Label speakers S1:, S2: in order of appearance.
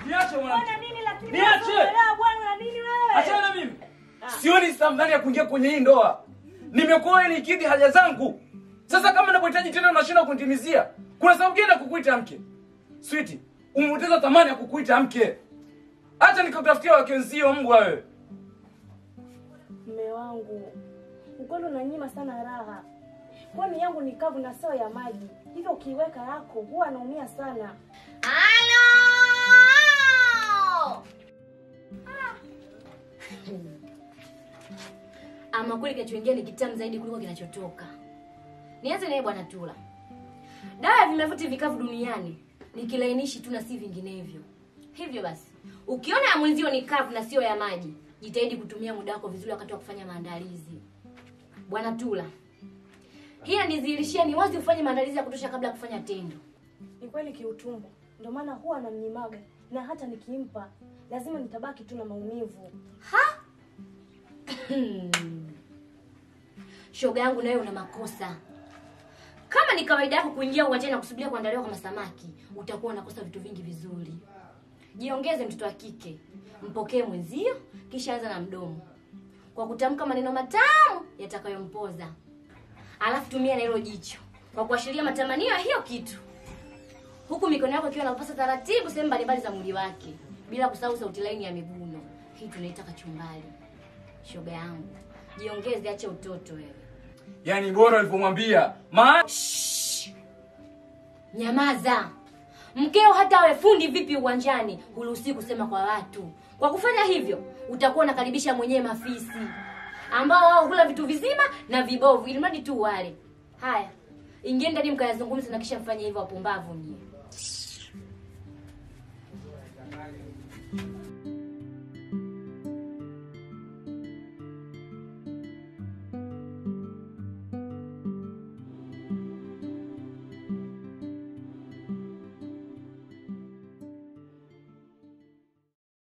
S1: Niache mwanamke.
S2: Bwana nini lakini
S1: Niache.
S2: unaongelea bwana na nini wewe?
S1: Achana na mimi. Sioni thamani ya kuingia kwenye hii ndoa. Nimekuoa ili nikidhi haja zangu. Sasa kama napohitaji tena unashindwa kunitimizia. Kuna sababu gani ya kukuita mke? Sweetie, umepoteza thamani ya kukuita mke. Acha nikakutafutia wakenzio mbwa wewe.
S2: Mme wangu, ukweli unanyima sana raha. Kwani yangu ni kavu na sio ya maji, hivyo ukiiweka yako huwa anaumia sana.
S3: Halo! Ama kweli kinachoingia ni kitamu zaidi kuliko kinachotoka. Nianze naye bwana Tula. Dawa ya vimevuti vikavu duniani ni kilainishi tu na si vinginevyo. Hivyo basi, ukiona ya mwenzio ni kavu na sio ya maji, jitahidi kutumia muda wako vizuri wakati wa kufanya maandalizi. Bwana Tula, hii inanidhihirishia ni wazi ufanye maandalizi ya kutosha kabla ya kufanya tendo.
S2: Ni kweli kiutumbo, ndio maana huwa anamnyimaga, na hata nikimpa lazima nitabaki tu na maumivu.
S3: Ha? Shoga yangu nawe una makosa. Kama ni kawaida yako kuingia uwanjani na kusubiria kuandaliwa kama samaki, utakuwa unakosa vitu vingi vizuri. Jiongeze mtoto wa kike, mpokee mwenzio, kisha anza na mdomo kwa kutamka maneno matamu yatakayompoza, alafu tumia na hilo jicho kwa kuashiria matamanio ya hiyo kitu, huku mikono yako ikiwa inapasa taratibu sehemu mbalimbali za mwili wake, bila kusahau sauti laini ya miguno. Hii tunaita kachumbali. Shoga yangu, jiongeze, acha utoto wewe.
S1: Yaani bora ulivyomwambia. Maana
S3: Nyamaza. Mkeo hata awe fundi vipi uwanjani, huruhusi kusema kwa watu. Kwa kufanya hivyo, utakuwa unakaribisha mwenyewe mafisi ambao wao hula vitu vizima na vibovu, ili mradi tu wale. Haya, ingieni ndani mkayazungumza na kisha mfanye hivyo, wapumbavu nyie.